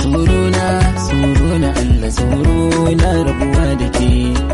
tsoro na tsoro na Allah tsoro na rabuwa da ke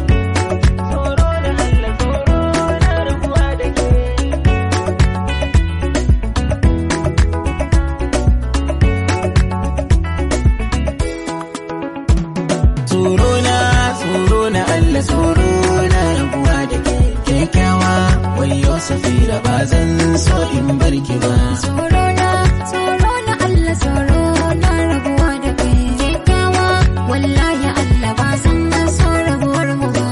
tsoro na tsoro na Allah tsoro na rabuwa da ke kyakkyawa wayo safira ba zan so in barki ba Tsoro na, tsoro na Allah tsoro na rabuwa da kai kyakkyawa wallahi Allah ba san so rabuwar mu ba.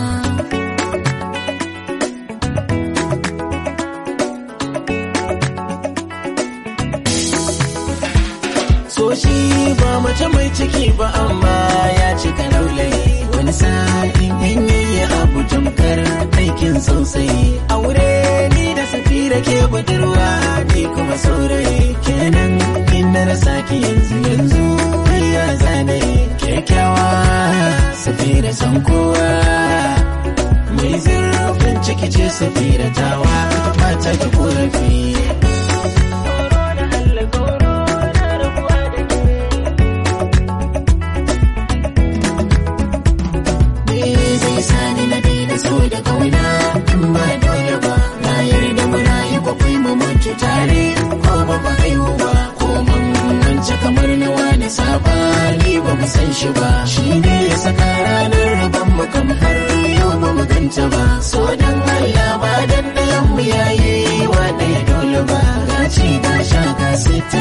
so shi ba mace mai ciki ba amma ya cika laulayi wani sa'in in yayi abu tamkar aikin sosai aure ni da safira ke budurwa ni kuma saurayi kenan in na rasa ki yanzu yanzu ya zane kyakkyawa safira san kowa mai zurfin ciki ce safira tawa ba ta ki korafi Me zai sani na daina so da kauna in ba dole ba na yarda mu rayu kwakwai mu mutu tare ko ba mu haihu ba ko mun wance kamar na wani sabani ba mu san shi ba shi ne ya saka ranar rabon mu kam har yau ba mu ganta ba so dan Allah ba dan ɗayan mu yayi wa ɗaya dole ba gaci ga sha ga sita